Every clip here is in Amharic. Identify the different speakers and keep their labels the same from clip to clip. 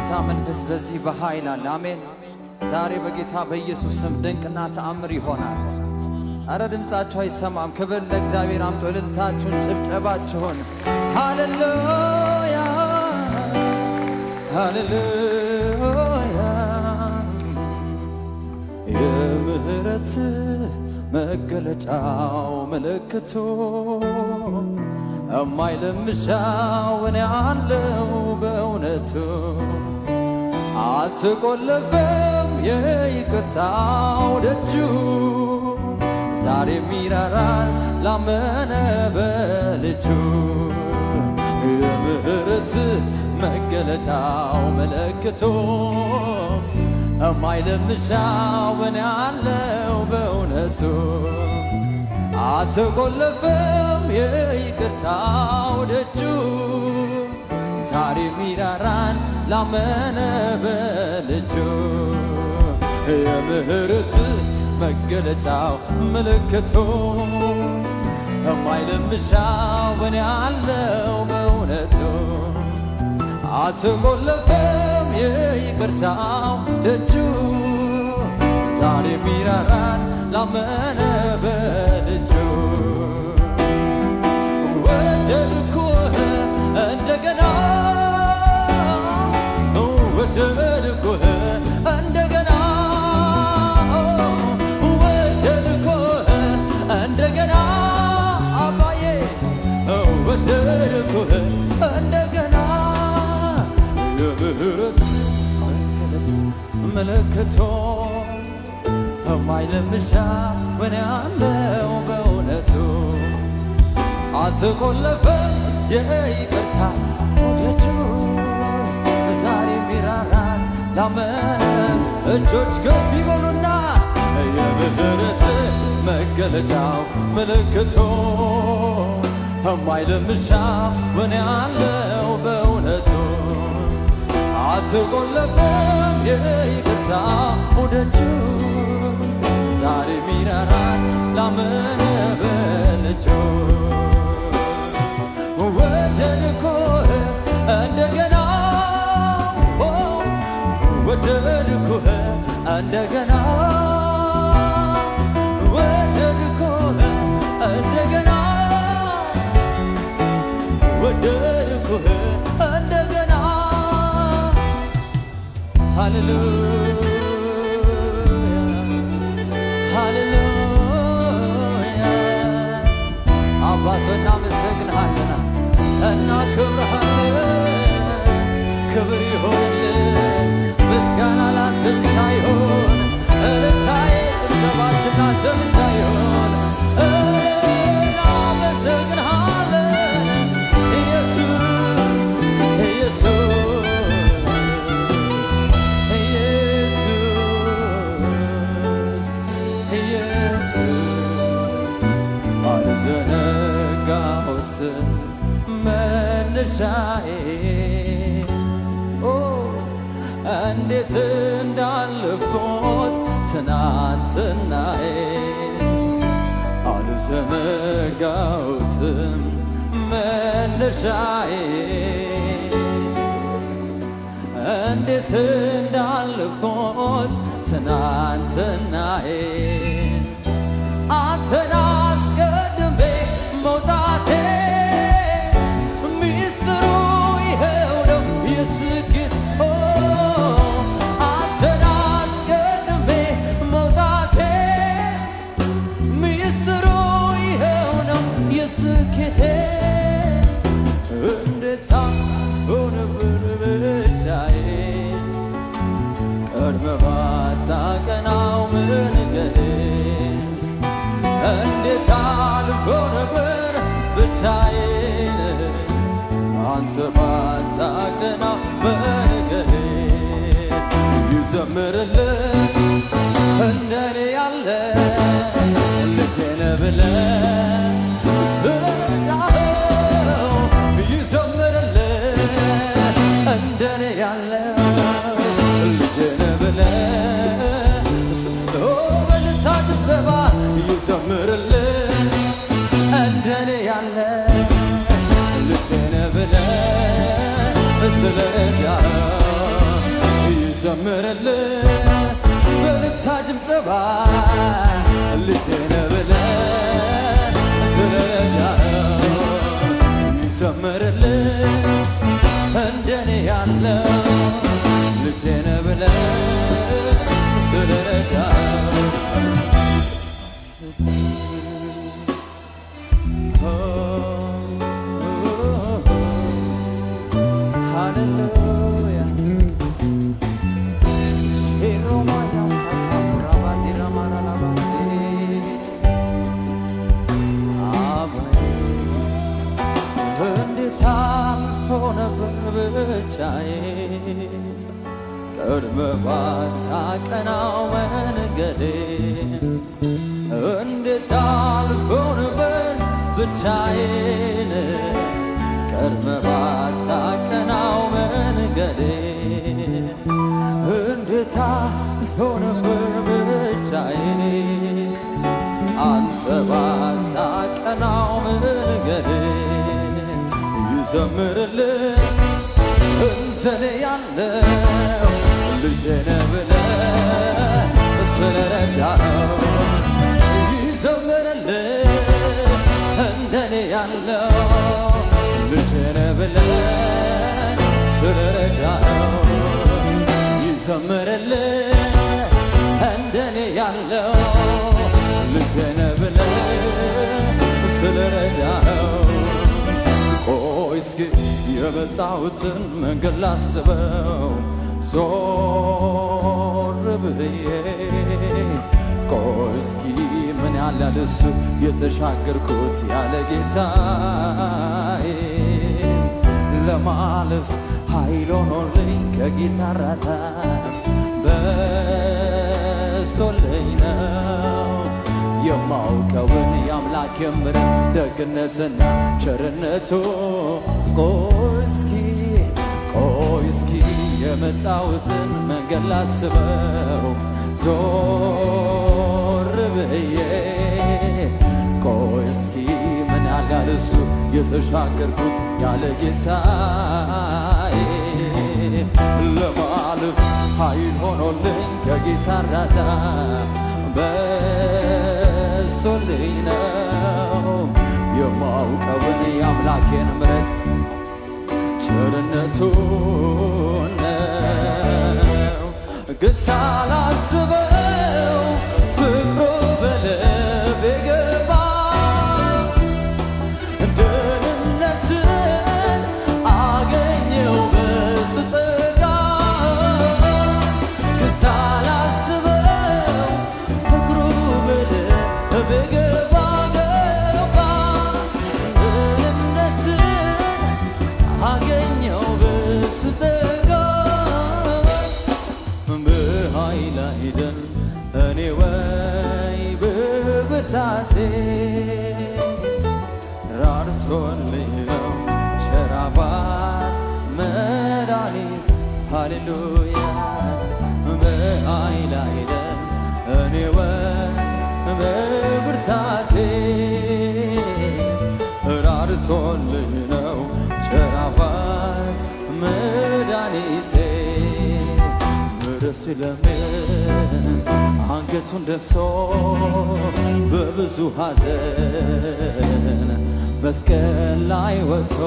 Speaker 1: የጌታ መንፈስ በዚህ በኃይል አለ። አሜን። ዛሬ በጌታ በኢየሱስ ስም ድንቅና ተአምር ይሆናል። አረ ድምፃችሁ አይሰማም። ክብር ለእግዚአብሔር አምጦ እልልታችሁን፣ ጭብጨባችሁን ሃሌሉያ ሃሌሉያ የምህረት መገለጫው ምልክቱ እማይለምሻው እኔ አለው በእውነቱ አትቆለፈም የይቅርታው ደጁ ዛሬም ይራራል ላመነ በልጁ የምህረት መገለጫው ምልክቱ እማይለምሻው እኔ አለው በእውነቱ አትቆለፈም የይቅርታው ደጁ ዛሬም ይራራል ላመነ በልጁ የምህረት መገለጫው ምልክቱ እማይለምሻው እኔ አለው በእውነቱ አትቆለፈም የይቅርታው ደጁ ዛሬም ይራራል ላመነ በልጁ ወደድኩህ እንደገና ወደድኩህ እንደገና ወደድኩህ እንደገና አባዬ ወደድኩህ እንደገና የምህረት ምልክቶ የማይለምሻ ምን ያለው በእውነቱ አትቆለፈም የይቅርታ ደጁ ዛሬም ይራራል ላመነ እጆች ገብ ይበሉና የምህረት መገለጫው ምልክቶ የማይለምሻ ምን ያለው በእውነቱ አትቆለፈም የይቅርታ ደጁ ዛሬም ይራራል ላመነ በልጁ ወደድኩህ እንደገና ወደድኩህ እንደገና ወደድኩህ እንደገና ወደድኩህ እንደገና ሃሌሉያ ሃሌሉያ አባቶ እናመሰግንሃለን እናክብርሃለን ክብር ይሆንልን ምስጋና ላንተ ብቻ ይሆን እልልታዬ ጭብጨባችን ላንተ ብቻ ይሆን እናመሰግንሃለን ኢየሱስ ኢየሱስ ኢየሱስ ኢየሱስ አልዘነጋሁትም መነሻዬ ኦ እንዴት እንዳለፍኩት ትናንትናዬ አልዘነጋሁትም መነሻዬ እንዴት እንዳለፍኩት ትናንትናዬ አንተን አስቀድሜ መውጣቴ ሚስጥሩ ይኸው ነው የስኬት ኦ አንተን አስቀድሜ መውጣቴ ሚስጥሩ ይኸው ነው የስኬቴ እንዴት ሆነ ብቻዬ ቀድመህ ባታቀናው መንገዴ እንዴት አልፎ ነበር ብቻዬን አንተ ባታቀናው መንገዴ ይዘምርልን እንደኔ ያለ ልጄን ብለህ ስለረዳኸው ይዘምርልን እንደኔ ያለ ልጄን ብለህ በልታ ጭብጨባ ይዘምርልን እንደኔ ያለ ልጄን ብለህ ስለረዳኸው ይዘምርልህ በልታ ጭብጨባ ልጄ ነህ ብለህ ስለረዳኸው ይዘምርልህ እንደኔ ያለው ልጄ ነህ ብለህ ስለረዳኸው Hallelujah. እንዴት ሆነብን ብቻዬን ቀድመህ ባታቀናው መንገዴን እንዴት አልሆንብን ብቻዬን ቀድመህ ባታቀናው መንገዴን እንዴት አልሆንብን ብቻዬን አንተ ባታቀናው መንገዴን ይዘምርልህ እንደኔ ያለው ልጄ ነህ ብለህ ስለረዳኸው ይዘምርልህ እንደኔ ያለው ልጄ ነህ ብለህ ስለረዳኸው ይዘምርልህ እንደኔ ያለው ልጄ ነህ ብለህ ስለረዳኸው ቆይ እስኪ የመጣሁትን መንገድ ላስበው ዞር ብዬ ቆይ እስኪ ምን ያለ ልሱ የተሻገርኩት ያለ ጌታዬ ለማለፍ ኃይል ሆኖልኝ ከጌታ እርዳታ በስቶልኝ ነው የማውቀውን የአምላክ የምሕረት ደግነትና ቸርነቱ ቆይ እስኪ ቆይ እስኪ የመጣሁትን መንገድ ላስበው ዞር ብዬ ቆይ እስኪ ምን ያህል እሱ የተሻገርኩት ያለ ጌታዬ ለማለፍ ኃይል ሆኖልኝ ከጌታ እርዳታ በስቶልኝ ነው የማውቀውን የአምላኬን ምሕረት ቸርነቱን ነው ግን ሳላስበው ፍቅሩ በልቤ ገባ ደህንነትን አገኘው በሱ ጸጋ ግን ሳላስበው ፍቅሩ በልቤ ገባ ገባ ደህንነትን አገኘው በሱ ጸጋ በኃይል አይደል እኔ ወይ በብርታቴ ራርቶልኝ ነው ቸር አባት መድኃኒት ሃሌሉያ በኃይል አይደል እኔ ወይ በብርታቴ ራርቶልኝ ነው ቸር አባት መድኃኒቴ ምሕረት ሲለምን አንገቱን ደፍቶ በብዙ ሐዘን መስቀል ላይ ወጥቶ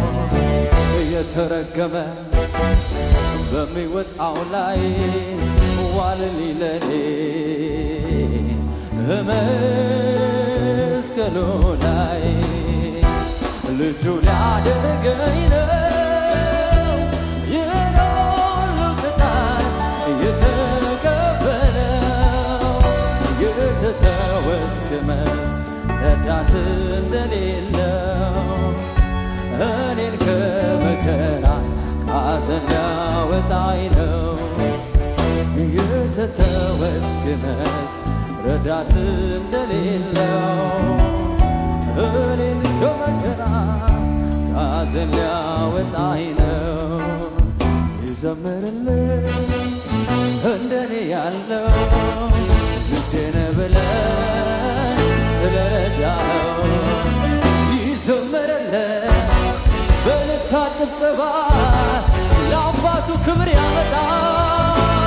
Speaker 1: እየተረገመ በሚወጣው ላይ ዋልልኝ ለኔ በመስቀሉ ላይ ልጁ ሊያደርገኝ ነው ይህን ሁሉ ቅጣት የተቀበለው የተተወ እስክመስል ረዳት እንደሌለው እኔን ከመከራ ከሐዘን ሊያወጣኝ ነው የተተወ እስክመስል ረዳት እንደሌለው እኔን ከመከራ ከሐዘን ሊያወጣኝ ነው ይዘምርልኝ እንደኔ ያለው ልጄነ ብለን ስለረዳኸው ይዘምርልኝ በልታ ጭብጨባ ለአባቱ ክብር ያመጣል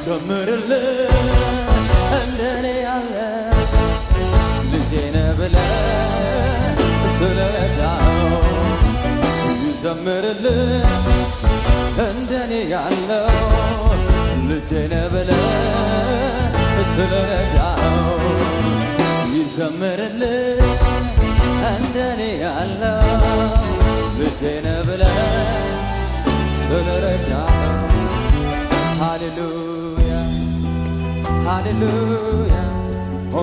Speaker 1: ይዘምርልህ እንደኔ ያለ ልጄ ነህ ብለህ ስለረዳኸው ይዘምርልህ እንደኔ ያለው ልጄ ነህ ብለህ ስለረዳኸው ይዘምርልህ እንደኔ ያለው ልጄ ነህ ብለህ ስለረዳኸው ሃሌሉያ ሃሌሉያ ኦ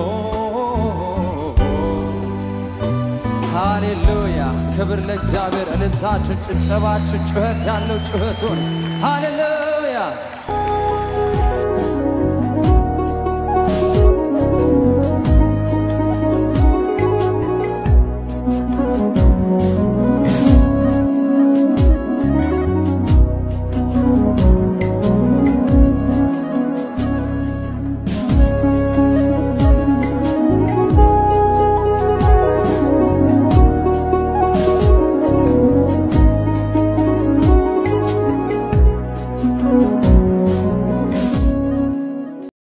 Speaker 1: ሃሌሉያ ክብር ለእግዚአብሔር። እልልታችሁን፣ ጭብጨባችሁን፣ ጩኸት ያለው ጩኸቱን ሃሌሉያ